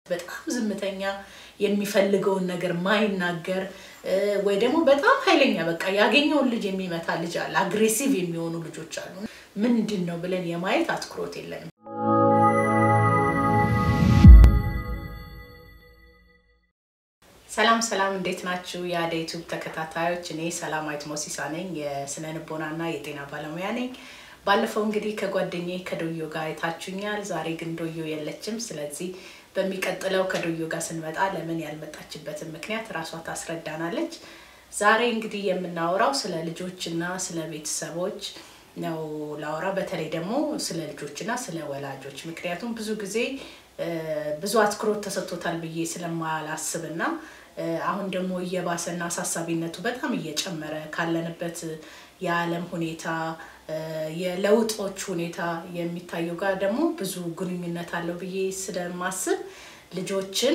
በጣም ዝምተኛ የሚፈልገውን ነገር ማይናገር ወይ ደግሞ በጣም ኃይለኛ በቃ ያገኘውን ልጅ የሚመታ ልጅ አለ። አግሬሲቭ የሚሆኑ ልጆች አሉ። ምንድን ነው ብለን የማየት አትኩሮት የለንም። ሰላም ሰላም፣ እንዴት ናችሁ? የአደ ዩቱብ ተከታታዮች፣ እኔ ሰላማዊት ሞሲሳ ነኝ። የስነ ልቦናና የጤና ባለሙያ ነኝ። ባለፈው እንግዲህ ከጓደኛዬ ከዶዮ ጋር አይታችሁኛል። ዛሬ ግን ዶዮ የለችም። ስለዚህ በሚቀጥለው ከዶዮ ጋር ስንመጣ ለምን ያልመጣችበትን ምክንያት ራሷ ታስረዳናለች። ዛሬ እንግዲህ የምናወራው ስለ ልጆችና ስለ ቤተሰቦች ነው ላወራ፣ በተለይ ደግሞ ስለ ልጆችና ስለ ወላጆች። ምክንያቱም ብዙ ጊዜ ብዙ አትኩሮት ተሰጥቶታል ብዬ ስለማላስብና አሁን ደግሞ እየባሰና አሳሳቢነቱ በጣም እየጨመረ ካለንበት የዓለም ሁኔታ የለውጦች ሁኔታ የሚታየው ጋር ደግሞ ብዙ ግንኙነት አለው ብዬ ስለማስብ ልጆችን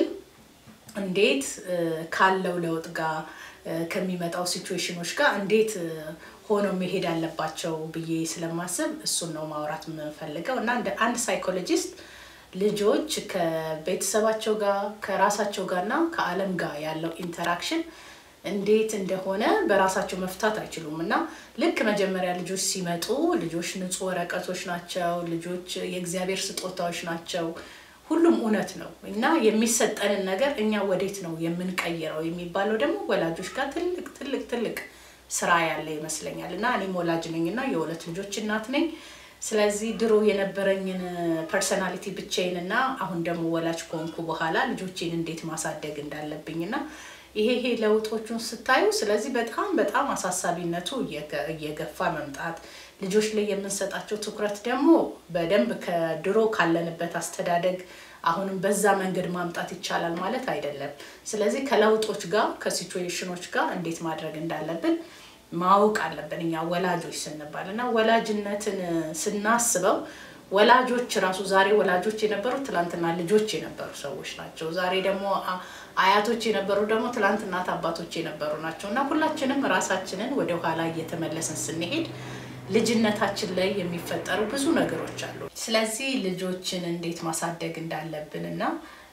እንዴት ካለው ለውጥ ጋር ከሚመጣው ሲቹዌሽኖች ጋር እንዴት ሆኖ መሄድ አለባቸው ብዬ ስለማስብ እሱን ነው ማውራት የምፈልገው እና እንደ አንድ ሳይኮሎጂስት ልጆች ከቤተሰባቸው ጋር ከራሳቸው ጋር እና ከዓለም ጋር ያለው ኢንተራክሽን እንዴት እንደሆነ በራሳቸው መፍታት አይችሉም እና ልክ መጀመሪያ ልጆች ሲመጡ ልጆች ንጹህ ወረቀቶች ናቸው። ልጆች የእግዚአብሔር ስጦታዎች ናቸው። ሁሉም እውነት ነው እና የሚሰጠንን ነገር እኛ ወዴት ነው የምንቀይረው የሚባለው ደግሞ ወላጆች ጋር ትልቅ ትልቅ ትልቅ ስራ ያለ ይመስለኛል እና እኔም ወላጅ ነኝ እና የሁለት ልጆች እናት ነኝ። ስለዚህ ድሮ የነበረኝን ፐርሰናሊቲ ብቻዬን እና አሁን ደግሞ ወላጅ ከሆንኩ በኋላ ልጆቼን እንዴት ማሳደግ እንዳለብኝ እና ይሄ ይሄ ለውጦቹን ስታዩ ስለዚህ በጣም በጣም አሳሳቢነቱ እየገፋ መምጣት ልጆች ላይ የምንሰጣቸው ትኩረት ደግሞ በደንብ ከድሮ ካለንበት አስተዳደግ አሁንም በዛ መንገድ ማምጣት ይቻላል ማለት አይደለም። ስለዚህ ከለውጦች ጋር ከሲቹዌሽኖች ጋር እንዴት ማድረግ እንዳለብን ማወቅ አለብን እኛ ወላጆች ስንባል እና ወላጅነትን ስናስበው ወላጆች ራሱ ዛሬ ወላጆች የነበሩ ትላንትና ልጆች የነበሩ ሰዎች ናቸው። ዛሬ ደግሞ አያቶች የነበሩ ደግሞ ትላንት እናት አባቶች የነበሩ ናቸው እና ሁላችንም ራሳችንን ወደ ኋላ እየተመለስን ስንሄድ ልጅነታችን ላይ የሚፈጠሩ ብዙ ነገሮች አሉ። ስለዚህ ልጆችን እንዴት ማሳደግ እንዳለብን እና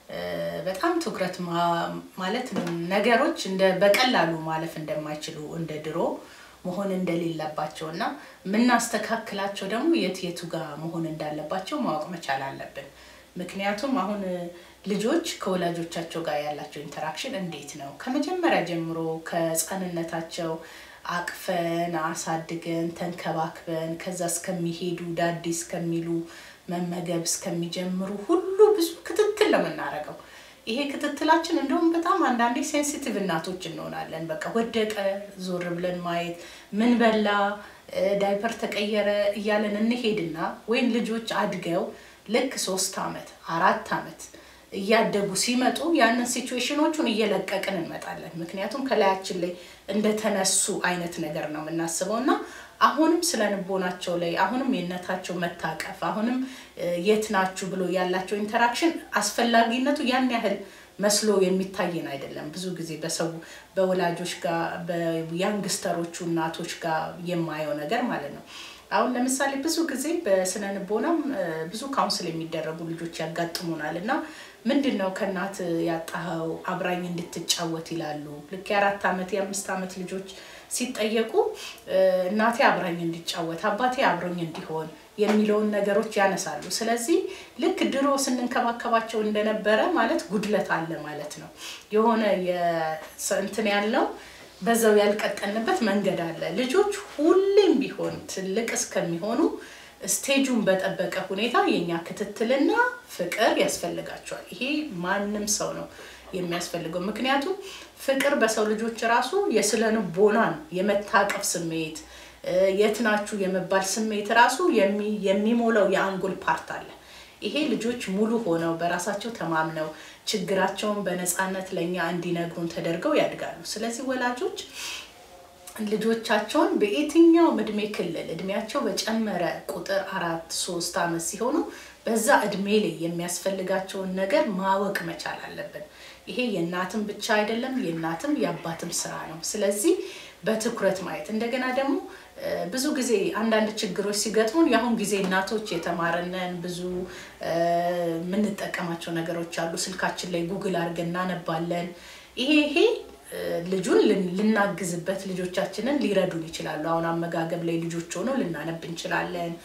በጣም ትኩረት ማለት ነገሮች እንደ በቀላሉ ማለፍ እንደማይችሉ እንደ ድሮ መሆን እንደሌለባቸው እና የምናስተካክላቸው ደግሞ የት የቱ ጋር መሆን እንዳለባቸው ማወቅ መቻል አለብን። ምክንያቱም አሁን ልጆች ከወላጆቻቸው ጋር ያላቸው ኢንተራክሽን እንዴት ነው? ከመጀመሪያ ጀምሮ ከህፃንነታቸው አቅፈን አሳድገን ተንከባክበን ከዛ እስከሚሄዱ ዳዲ እስከሚሉ መመገብ እስከሚጀምሩ ሁሉ ብዙ ክትትል ነው የምናደርገው። ይሄ ክትትላችን እንደውም በጣም አንዳንዴ ሴንሲቲቭ እናቶች እንሆናለን። በቃ ወደቀ ዞር ብለን ማየት፣ ምን በላ፣ ዳይፐር ተቀየረ እያለን እንሄድና ወይም ልጆች አድገው ልክ ሶስት ዓመት አራት ዓመት እያደጉ ሲመጡ ያንን ሲቹዌሽኖቹን እየለቀቅን እንመጣለን። ምክንያቱም ከላያችን ላይ እንደተነሱ አይነት ነገር ነው የምናስበው እና አሁንም ስለ ንቦናቸው ላይ አሁንም የእነታቸው መታቀፍ አሁንም የት ናችሁ ብሎ ያላቸው ኢንተራክሽን አስፈላጊነቱ ያን ያህል መስሎ የሚታየን አይደለም። ብዙ ጊዜ በሰው በወላጆች ጋር በያንግስተሮቹ እናቶች ጋር የማየው ነገር ማለት ነው። አሁን ለምሳሌ ብዙ ጊዜ በስነ ንቦናም ብዙ ካውንስል የሚደረጉ ልጆች ያጋጥሙናል እና ምንድን ነው ከእናት ያጣኸው አብራኝ እንድትጫወት ይላሉ። ልክ የአራት ዓመት የአምስት ዓመት ልጆች ሲጠየቁ እናቴ አብራኝ እንዲጫወት አባቴ አብሮኝ እንዲሆን የሚለውን ነገሮች ያነሳሉ። ስለዚህ ልክ ድሮ ስንንከባከባቸው እንደነበረ ማለት ጉድለት አለ ማለት ነው። የሆነ እንትን ያለው በዛው ያልቀጠልንበት መንገድ አለ። ልጆች ሁሌም ቢሆን ትልቅ እስከሚሆኑ ስቴጁን በጠበቀ ሁኔታ የኛ ክትትልና ፍቅር ያስፈልጋቸዋል። ይሄ ማንም ሰው ነው የሚያስፈልገው። ምክንያቱም ፍቅር በሰው ልጆች ራሱ የስነ ልቦናን የመታቀፍ ስሜት የት ናችሁ የመባል ስሜት ራሱ የሚሞላው የአንጎል ፓርት አለ። ይሄ ልጆች ሙሉ ሆነው በራሳቸው ተማምነው ችግራቸውን በነፃነት ለእኛ እንዲነግሩን ተደርገው ያድጋሉ። ስለዚህ ወላጆች ልጆቻቸውን በየትኛውም እድሜ ክልል እድሜያቸው በጨመረ ቁጥር አራት ሶስት ዓመት ሲሆኑ በዛ እድሜ ላይ የሚያስፈልጋቸውን ነገር ማወቅ መቻል አለብን። ይሄ የእናትም ብቻ አይደለም፣ የእናትም የአባትም ስራ ነው። ስለዚህ በትኩረት ማየት እንደገና ደግሞ ብዙ ጊዜ አንዳንድ ችግሮች ሲገጥሙን የአሁን ጊዜ እናቶች የተማረነን ብዙ የምንጠቀማቸው ነገሮች አሉ። ስልካችን ላይ ጉግል አድርገን እናነባለን። ይሄ ይሄ ልጁን ልናግዝበት ልጆቻችንን ሊረዱን ይችላሉ። አሁን አመጋገብ ላይ ልጆች ሆነው ልናነብ እንችላለን።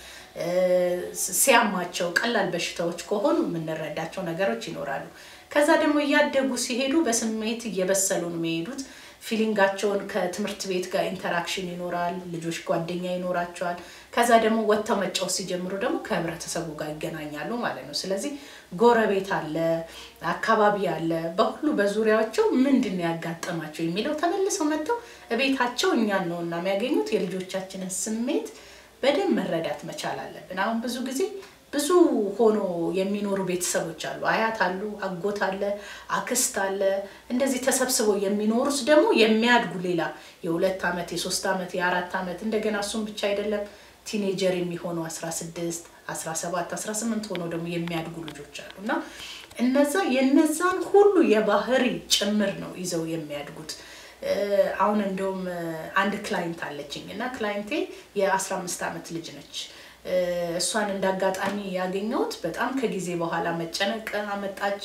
ሲያማቸው ቀላል በሽታዎች ከሆኑ የምንረዳቸው ነገሮች ይኖራሉ። ከዛ ደግሞ እያደጉ ሲሄዱ በስሜት እየበሰሉ ነው የሚሄዱት። ፊሊንጋቸውን ከትምህርት ቤት ጋር ኢንተራክሽን ይኖራል። ልጆች ጓደኛ ይኖራቸዋል። ከዛ ደግሞ ወጥተው መጫወት ሲጀምሩ ደግሞ ከህብረተሰቡ ጋር ይገናኛሉ ማለት ነው። ስለዚህ ጎረቤት አለ፣ አካባቢ አለ። በሁሉ በዙሪያቸው ምንድን ነው ያጋጠማቸው የሚለው ተመልሰው መጥተው እቤታቸው እኛን ነው እና የሚያገኙት የልጆቻችንን ስሜት በደንብ መረዳት መቻል አለብን። አሁን ብዙ ጊዜ ብዙ ሆኖ የሚኖሩ ቤተሰቦች አሉ። አያት አሉ፣ አጎት አለ፣ አክስት አለ። እንደዚህ ተሰብስበው የሚኖሩት ደግሞ የሚያድጉ ሌላ የሁለት ዓመት የሶስት ዓመት የአራት ዓመት እንደገና እሱም ብቻ አይደለም ቲኔጀር የሚሆኑ 16 17 18 ሆነው ደግሞ የሚያድጉ ልጆች አሉ እና እነዛ የነዛን ሁሉ የባህሪ ጭምር ነው ይዘው የሚያድጉት። አሁን እንደውም አንድ ክላይንት አለችኝ እና ክላይንቴ የ15 ዓመት ልጅ ነች። እሷን እንዳጋጣሚ ያገኘሁት በጣም ከጊዜ በኋላ መጨነቅ አመጣች።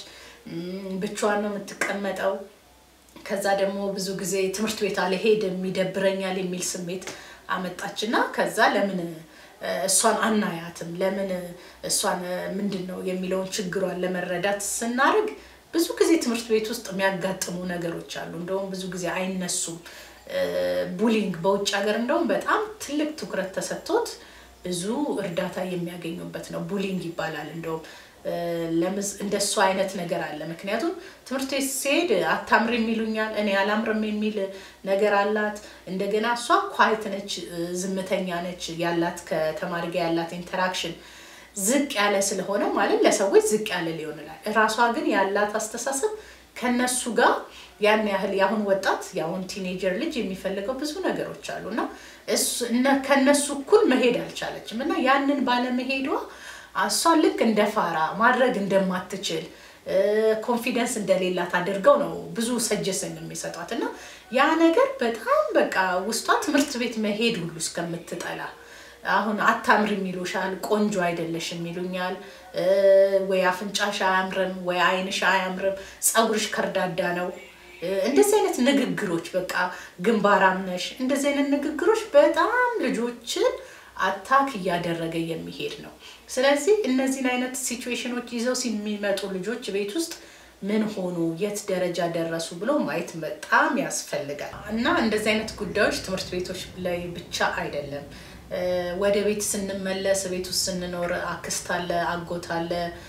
ብቻዋን ነው የምትቀመጠው። ከዛ ደግሞ ብዙ ጊዜ ትምህርት ቤት አልሄድም ይደብረኛል የሚል ስሜት አመጣች እና ከዛ ለምን እሷን አናያትም ለምን እሷን ምንድን ነው የሚለውን ችግሯን ለመረዳት ስናደርግ ብዙ ጊዜ ትምህርት ቤት ውስጥ የሚያጋጥሙ ነገሮች አሉ። እንደውም ብዙ ጊዜ አይነሱም። ቡሊንግ በውጭ ሀገር እንደውም በጣም ትልቅ ትኩረት ተሰጥቶት ብዙ እርዳታ የሚያገኙበት ነው። ቡሊንግ ይባላል። እንደውም እንደ እሱ አይነት ነገር አለ። ምክንያቱም ትምህርት ቤት ሲሄድ አታምርም ይሉኛል፣ እኔ አላምርም የሚል ነገር አላት። እንደገና እሷ ኳይት ነች፣ ዝምተኛ ነች። ያላት ከተማሪ ጋር ያላት ኢንተራክሽን ዝቅ ያለ ስለሆነ ማለት ለሰዎች ዝቅ ያለ ሊሆን ይላል። እራሷ ግን ያላት አስተሳሰብ ከነሱ ጋር ያን ያህል የአሁን ወጣት የአሁን ቲኔጀር ልጅ የሚፈልገው ብዙ ነገሮች አሉ እና ከነሱ እኩል መሄድ አልቻለችም እና ያንን ባለመሄዷ እሷ ልክ እንደ ፋራ ማድረግ እንደማትችል ኮንፊደንስ እንደሌላት አድርገው ነው ብዙ ሰጀሰን የሚሰጧት እና ያ ነገር በጣም በቃ ውስጧ ትምህርት ቤት መሄድ ሁሉ እስከምትጠላ አሁን አታምሪም ይሉሻል፣ ቆንጆ አይደለሽም ይሉኛል፣ ወይ አፍንጫሽ አያምርም፣ ወይ አይንሽ አያምርም፣ ፀጉርሽ ከርዳዳ ነው። እንደዚህ አይነት ንግግሮች በቃ ግንባራም ነሽ፣ እንደዚህ አይነት ንግግሮች በጣም ልጆችን አታክ እያደረገ የሚሄድ ነው። ስለዚህ እነዚህን አይነት ሲቹዌሽኖች ይዘው የሚመጡ ልጆች ቤት ውስጥ ምን ሆኑ፣ የት ደረጃ ደረሱ ብሎ ማየት በጣም ያስፈልጋል እና እንደዚህ አይነት ጉዳዮች ትምህርት ቤቶች ላይ ብቻ አይደለም ወደ ቤት ስንመለስ ቤት ውስጥ ስንኖር አክስት አለ፣ አጎት አለ።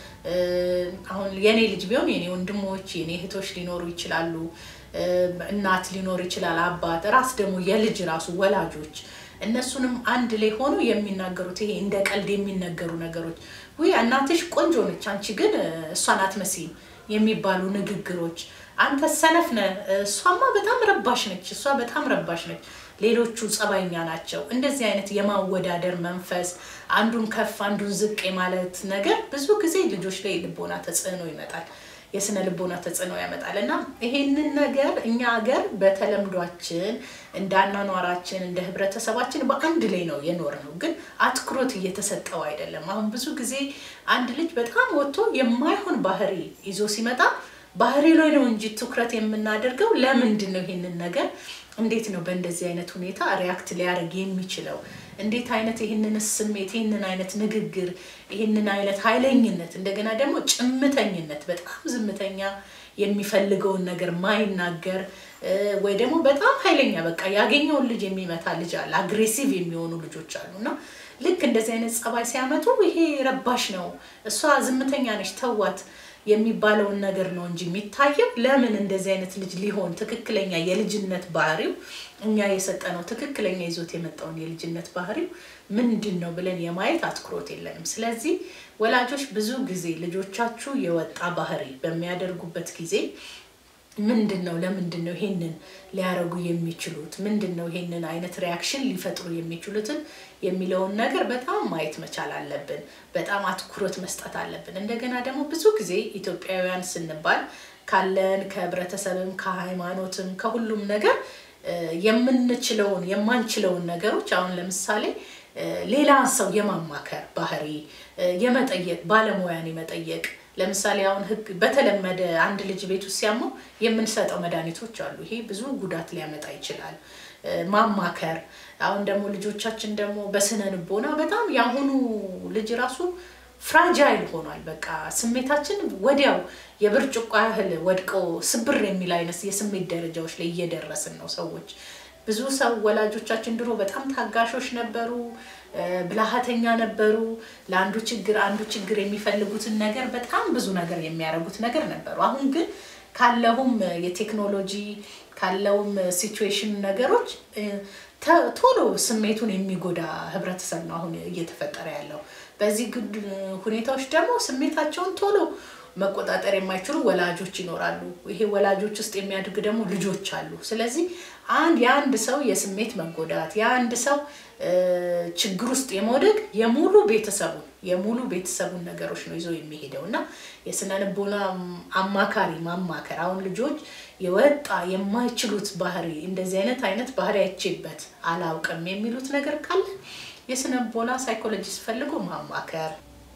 አሁን የኔ ልጅ ቢሆን የኔ ወንድሞች የኔ እህቶች ሊኖሩ ይችላሉ፣ እናት ሊኖር ይችላል፣ አባት፣ ራስ ደግሞ የልጅ ራሱ ወላጆች እነሱንም አንድ ላይ ሆኖ የሚናገሩት ይሄ እንደ ቀልድ የሚነገሩ ነገሮች ውይ እናትሽ ቆንጆ ነች፣ አንቺ ግን እሷን አትመስይም የሚባሉ ንግግሮች አንተ ሰነፍ ነህ፣ እሷማ በጣም ረባሽ ነች፣ እሷ በጣም ረባሽ ነች ሌሎቹ ጸባይኛ ናቸው። እንደዚህ አይነት የማወዳደር መንፈስ አንዱን ከፍ አንዱን ዝቅ የማለት ነገር ብዙ ጊዜ ልጆች ላይ ልቦና ተጽዕኖ ይመጣል፣ የስነ ልቦና ተጽዕኖ ያመጣል እና ይሄንን ነገር እኛ ሀገር በተለምዷችን እንደ አኗኗራችን እንደ ህብረተሰባችን በአንድ ላይ ነው የኖር ነው፣ ግን አትኩሮት እየተሰጠው አይደለም። አሁን ብዙ ጊዜ አንድ ልጅ በጣም ወጥቶ የማይሆን ባህሪ ይዞ ሲመጣ ባህሪ ላይ ነው እንጂ ትኩረት የምናደርገው ለምንድን ነው ይሄንን ነገር እንዴት ነው በእንደዚህ አይነት ሁኔታ ሪያክት ሊያደርግ የሚችለው? እንዴት አይነት ይህንን ስሜት ይህንን አይነት ንግግር ይህንን አይነት ኃይለኝነት እንደገና ደግሞ ጭምተኝነት በጣም ዝምተኛ የሚፈልገውን ነገር ማይናገር ወይ ደግሞ በጣም ኃይለኛ በቃ ያገኘውን ልጅ የሚመታ ልጅ አለ። አግሬሲቭ የሚሆኑ ልጆች አሉ እና ልክ እንደዚህ አይነት ጸባይ ሲያመጡ ይሄ ረባሽ ነው፣ እሷ ዝምተኛ ነች፣ ተዋት የሚባለውን ነገር ነው እንጂ የሚታየው ለምን እንደዚህ አይነት ልጅ ሊሆን ትክክለኛ የልጅነት ባህሪው እኛ የሰጠነው ትክክለኛ ይዞት የመጣውን የልጅነት ባህሪው ምንድን ነው ብለን የማየት አትኩሮት የለንም። ስለዚህ ወላጆች ብዙ ጊዜ ልጆቻችሁ የወጣ ባህሪ በሚያደርጉበት ጊዜ ምንድን ነው ለምንድን ነው ይሄንን ሊያረጉ የሚችሉት ምንድን ነው ይሄንን አይነት ሪያክሽን ሊፈጥሩ የሚችሉትን የሚለውን ነገር በጣም ማየት መቻል አለብን። በጣም አትኩሮት መስጠት አለብን። እንደገና ደግሞ ብዙ ጊዜ ኢትዮጵያውያን ስንባል ካለን ከህብረተሰብም ከሃይማኖትም ከሁሉም ነገር የምንችለውን የማንችለውን ነገሮች አሁን ለምሳሌ ሌላ ሰው የማማከር ባህሪ የመጠየቅ ባለሙያን የመጠየቅ ለምሳሌ አሁን ህግ በተለመደ አንድ ልጅ ቤት ውስጥ ሲያመው የምንሰጠው መድኃኒቶች አሉ። ይሄ ብዙ ጉዳት ሊያመጣ ይችላል። ማማከር አሁን ደግሞ ልጆቻችን ደግሞ በስነ ልቦና በጣም የአሁኑ ልጅ ራሱ ፍራጃይል ሆኗል። በቃ ስሜታችን ወዲያው የብርጭቆ ያህል ወድቀው ስብር የሚል አይነት የስሜት ደረጃዎች ላይ እየደረስን ነው ሰዎች። ብዙ ሰው ወላጆቻችን ድሮ በጣም ታጋሾች ነበሩ፣ ብልሃተኛ ነበሩ። ለአንዱ ችግር አንዱ ችግር የሚፈልጉትን ነገር በጣም ብዙ ነገር የሚያደርጉት ነገር ነበሩ። አሁን ግን ካለውም የቴክኖሎጂ ካለውም ሲቹዌሽን ነገሮች ቶሎ ስሜቱን የሚጎዳ ህብረተሰብ ነው አሁን እየተፈጠረ ያለው። በዚህ ሁኔታዎች ደግሞ ስሜታቸውን ቶሎ መቆጣጠር የማይችሉ ወላጆች ይኖራሉ። ይሄ ወላጆች ውስጥ የሚያድግ ደግሞ ልጆች አሉ። ስለዚህ አንድ የአንድ ሰው የስሜት መጎዳት የአንድ ሰው ችግር ውስጥ የመውደቅ የሙሉ ቤተሰቡን የሙሉ ቤተሰቡን ነገሮች ነው ይዞ የሚሄደው እና የስነ ልቦና አማካሪ ማማከር አሁን ልጆች የወጣ የማይችሉት ባህሪ እንደዚህ አይነት አይነት ባህሪ አይቼበት አላውቅም የሚሉት ነገር ካለ የስነ ልቦና ሳይኮሎጂስት ፈልጎ ማማከር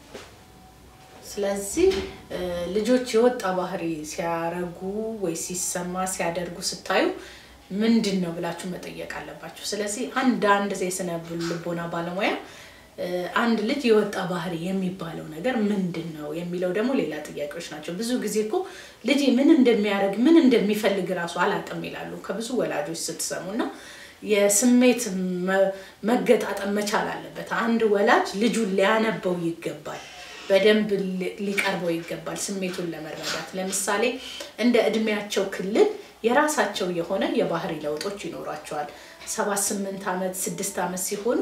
ስለዚህ ልጆች የወጣ ባህሪ ሲያረጉ ወይ ሲሰማ ሲያደርጉ ስታዩ ምንድን ነው ብላችሁ መጠየቅ አለባችሁ። ስለዚህ አንድ አንድ የስነ ልቦና ባለሙያ አንድ ልጅ የወጣ ባህሪ የሚባለው ነገር ምንድን ነው የሚለው ደግሞ ሌላ ጥያቄዎች ናቸው። ብዙ ጊዜ እኮ ልጅ ምን እንደሚያደርግ ምን እንደሚፈልግ እራሱ አላውቅም ይላሉ ከብዙ ወላጆች ስትሰሙ እና የስሜት መገጣጠም መቻል አለበት። አንድ ወላጅ ልጁን ሊያነበው ይገባል። በደንብ ሊቀርበው ይገባል ስሜቱን ለመረዳት። ለምሳሌ እንደ እድሜያቸው ክልል የራሳቸው የሆነ የባህሪ ለውጦች ይኖሯቸዋል። ሰባት ስምንት ዓመት ስድስት ዓመት ሲሆኑ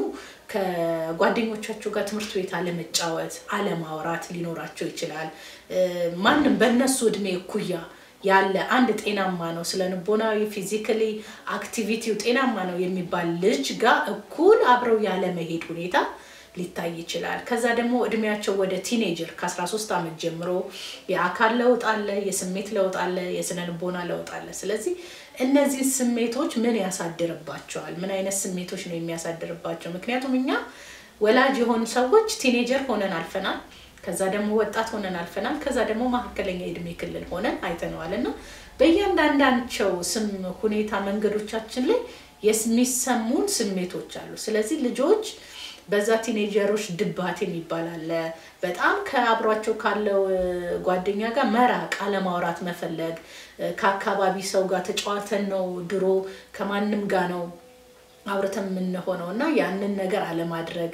ከጓደኞቻቸው ጋር ትምህርት ቤት አለመጫወት፣ አለማውራት ሊኖራቸው ይችላል። ማንም በእነሱ እድሜ እኩያ ያለ አንድ ጤናማ ነው ስለ ንቦናዊ ፊዚካሊ አክቲቪቲው ጤናማ ነው የሚባል ልጅ ጋር እኩል አብረው ያለመሄድ ሁኔታ ሊታይ ይችላል። ከዛ ደግሞ እድሜያቸው ወደ ቲኔጀር ከ13 ዓመት ጀምሮ የአካል ለውጥ አለ፣ የስሜት ለውጥ አለ፣ የስነ ልቦና ለውጥ አለ። ስለዚህ እነዚህ ስሜቶች ምን ያሳድርባቸዋል? ምን አይነት ስሜቶች ነው የሚያሳድርባቸው? ምክንያቱም እኛ ወላጅ የሆኑ ሰዎች ቲኔጀር ሆነን አልፈናል። ከዛ ደግሞ ወጣት ሆነን አልፈናል። ከዛ ደግሞ መካከለኛ የእድሜ ክልል ሆነን አይተነዋል እና በእያንዳንዳቸው ስም ሁኔታ መንገዶቻችን ላይ የሚሰሙን ስሜቶች አሉ። ስለዚህ ልጆች በዛ ቲኔጀሮች ድባት የሚባል አለ። በጣም ከአብሯቸው ካለው ጓደኛ ጋር መራቅ፣ አለማውራት መፈለግ፣ ከአካባቢ ሰው ጋር ተጫዋተን ነው ድሮ ከማንም ጋር ነው አብረተን የምንሆነው እና ያንን ነገር አለማድረግ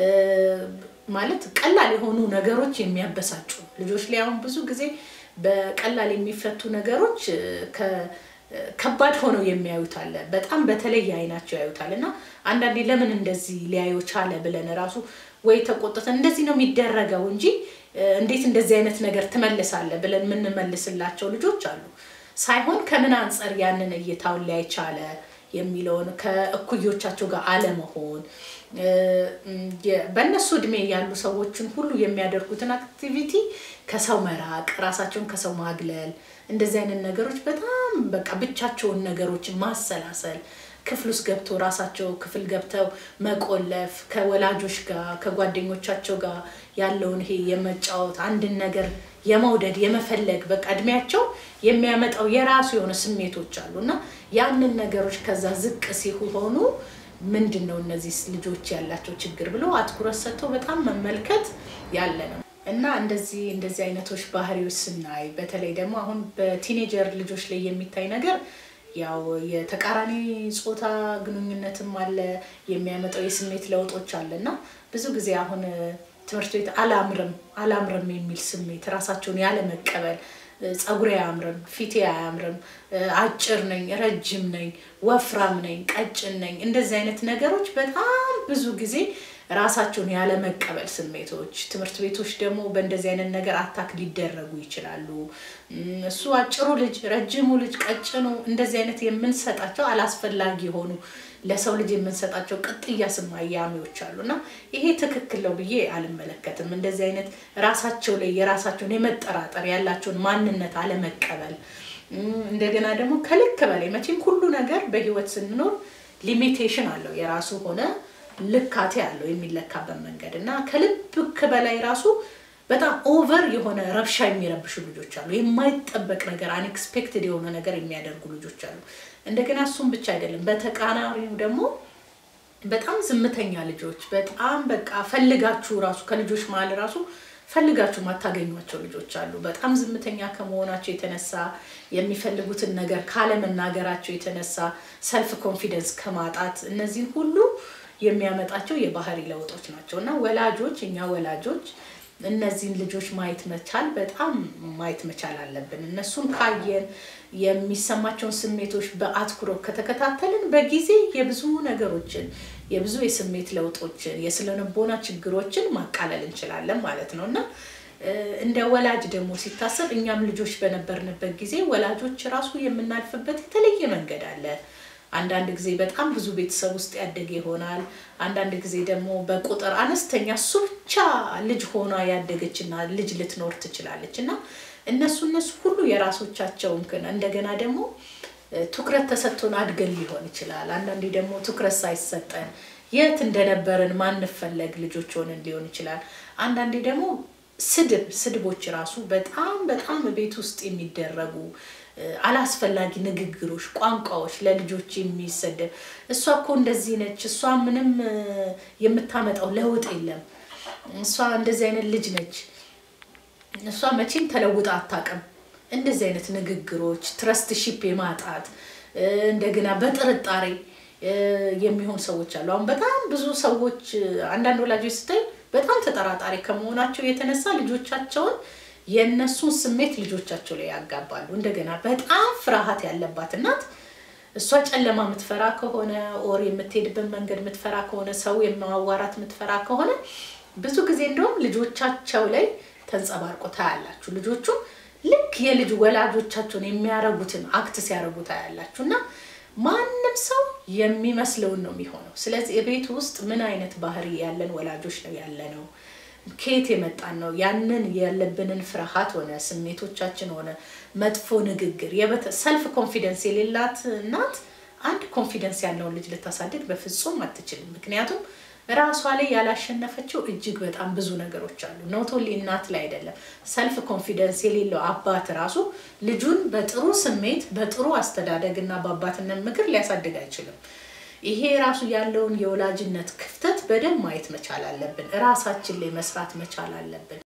ማለት ቀላል የሆኑ ነገሮች የሚያበሳጩ ልጆች ላይ አሁን ብዙ ጊዜ በቀላል የሚፈቱ ነገሮች ከባድ ሆነው የሚያዩት አለ። በጣም በተለየ አይናቸው ያዩታል እና አንዳንዴ ለምን እንደዚህ ሊያዩ ቻለ ብለን ራሱ ወይ ተቆጥተን እንደዚህ ነው የሚደረገው እንጂ እንዴት እንደዚህ አይነት ነገር ትመልሳለህ ብለን የምንመልስላቸው ልጆች አሉ። ሳይሆን ከምን አንጻር ያንን እይታውን ሊያይ ቻለ የሚለውን ከእኩዮቻቸው ጋር አለመሆን በእነሱ እድሜ ያሉ ሰዎችን ሁሉ የሚያደርጉትን አክቲቪቲ ከሰው መራቅ፣ ራሳቸውን ከሰው ማግለል፣ እንደዚህ አይነት ነገሮች በጣም በቃ ብቻቸውን ነገሮችን ማሰላሰል ክፍል ውስጥ ገብተው ራሳቸው ክፍል ገብተው መቆለፍ፣ ከወላጆች ጋር ከጓደኞቻቸው ጋር ያለውን ይሄ የመጫወት አንድን ነገር የመውደድ የመፈለግ በቃ እድሜያቸው የሚያመጣው የራሱ የሆነ ስሜቶች አሉ እና ያንን ነገሮች ከዛ ዝቅ ሲሆኑ ምንድን ነው እነዚህ ልጆች ያላቸው ችግር ብሎ አትኩረት ሰጥቶ በጣም መመልከት ያለ ነው እና እንደዚህ እንደዚህ አይነቶች ባህሪዎች ስናይ በተለይ ደግሞ አሁን በቲኔጀር ልጆች ላይ የሚታይ ነገር ያው የተቃራኒ ጾታ ግንኙነትም አለ የሚያመጣው የስሜት ለውጦች አለ እና ብዙ ጊዜ አሁን ትምህርት ቤት አላምርም አላምርም የሚል ስሜት ራሳቸውን ያለመቀበል ፀጉሬ አያምርም፣ ፊቴ አያምርም፣ አጭር ነኝ፣ ረጅም ነኝ፣ ወፍራም ነኝ፣ ቀጭን ነኝ፣ እንደዚህ አይነት ነገሮች በጣም ብዙ ጊዜ ራሳቸውን ያለመቀበል ስሜቶች ትምህርት ቤቶች ደግሞ በእንደዚህ አይነት ነገር አታክ ሊደረጉ ይችላሉ። እሱ አጭሩ ልጅ፣ ረጅሙ ልጅ፣ ቀጭኑ እንደዚህ አይነት የምንሰጣቸው አላስፈላጊ የሆኑ ለሰው ልጅ የምንሰጣቸው ቅጥያ ስያሜዎች አሉ እና ይሄ ትክክል ነው ብዬ አልመለከትም። እንደዚህ አይነት ራሳቸው ላይ የራሳቸውን የመጠራጠር ያላቸውን ማንነት አለመቀበል እንደገና ደግሞ ከልክ በላይ መቼም ሁሉ ነገር በህይወት ስንኖር ሊሚቴሽን አለው የራሱ ሆነ ልካቴ አለው የሚለካበት መንገድ እና ከልክ በላይ ራሱ በጣም ኦቨር የሆነ ረብሻ የሚረብሹ ልጆች አሉ። የማይጠበቅ ነገር አንኤክስፔክትድ የሆነ ነገር የሚያደርጉ ልጆች አሉ። እንደገና እሱም ብቻ አይደለም፣ በተቃራኒው ደግሞ በጣም ዝምተኛ ልጆች በጣም በቃ ፈልጋችሁ ራሱ ከልጆች መሀል ራሱ ፈልጋችሁ ማታገኟቸው ልጆች አሉ። በጣም ዝምተኛ ከመሆናቸው የተነሳ የሚፈልጉትን ነገር ካለመናገራቸው የተነሳ ሰልፍ ኮንፊደንስ ከማጣት እነዚህን ሁሉ የሚያመጣቸው የባህሪ ለውጦች ናቸው እና ወላጆች እኛ ወላጆች እነዚህን ልጆች ማየት መቻል በጣም ማየት መቻል አለብን። እነሱን ካየን የሚሰማቸውን ስሜቶች በአትኩሮት ከተከታተልን በጊዜ የብዙ ነገሮችን የብዙ የስሜት ለውጦችን የስነልቦና ችግሮችን ማቃለል እንችላለን ማለት ነው እና እንደ ወላጅ ደግሞ ሲታሰብ እኛም ልጆች በነበርንበት ጊዜ ወላጆች ራሱ የምናልፍበት የተለየ መንገድ አለ። አንዳንድ ጊዜ በጣም ብዙ ቤተሰብ ውስጥ ያደገ ይሆናል። አንዳንድ ጊዜ ደግሞ በቁጥር አነስተኛ እሱ ብቻ ልጅ ሆና ያደገችና ልጅ ልትኖር ትችላለች እና እነሱ እነሱ ሁሉ የራሶቻቸውን ግን እንደገና ደግሞ ትኩረት ተሰጥቶን አድገን ሊሆን ይችላል። አንዳንዴ ደግሞ ትኩረት ሳይሰጠን የት እንደነበረን ማንፈለግ ልጆች ሆነን ሊሆን ይችላል። አንዳንዴ ደግሞ ስድብ ስድቦች ራሱ በጣም በጣም ቤት ውስጥ የሚደረጉ አላስፈላጊ ንግግሮች፣ ቋንቋዎች ለልጆች የሚሰደብ እሷ እኮ እንደዚህ ነች፣ እሷ ምንም የምታመጣው ለውጥ የለም፣ እሷ እንደዚህ አይነት ልጅ ነች፣ እሷ መቼም ተለውጣ አታውቅም። እንደዚህ አይነት ንግግሮች ትረስት ሺፕ የማጣት እንደገና በጥርጣሬ የሚሆን ሰዎች አሉ። አሁን በጣም ብዙ ሰዎች አንዳንድ ወላጆች ስታይ በጣም ተጠራጣሪ ከመሆናቸው የተነሳ ልጆቻቸውን የእነሱን ስሜት ልጆቻቸው ላይ ያጋባሉ። እንደገና በጣም ፍርሃት ያለባት እናት እሷ ጨለማ የምትፈራ ከሆነ ኦር የምትሄድበት መንገድ የምትፈራ ከሆነ ሰው የማዋራት የምትፈራ ከሆነ ብዙ ጊዜ እንደውም ልጆቻቸው ላይ ተንጸባርቆ ታያላችሁ። ልጆቹ ልክ የልጅ ወላጆቻቸውን የሚያረጉትን አክት ሲያረጉ ታያላችሁ እና ማንም ሰው የሚመስለውን ነው የሚሆነው። ስለዚህ የቤት ውስጥ ምን አይነት ባህሪ ያለን ወላጆች ነው ያለ ነው ከየት የመጣን ነው? ያንን ያለብንን ፍርሃት ሆነ ስሜቶቻችን ሆነ መጥፎ ንግግር ሰልፍ ኮንፊደንስ የሌላት እናት አንድ ኮንፊደንስ ያለውን ልጅ ልታሳድግ በፍጹም አትችልም። ምክንያቱም ራሷ ላይ ያላሸነፈችው እጅግ በጣም ብዙ ነገሮች አሉ። ኖቶሊ እናት ላይ አይደለም። ሰልፍ ኮንፊደንስ የሌለው አባት ራሱ ልጁን በጥሩ ስሜት በጥሩ አስተዳደግ እና በአባትነት ምክር ሊያሳድግ አይችልም። ይሄ ራሱ ያለውን የወላጅነት ክፍተት በደንብ ማየት መቻል አለብን። እራሳችን ላይ መስራት መቻል አለብን።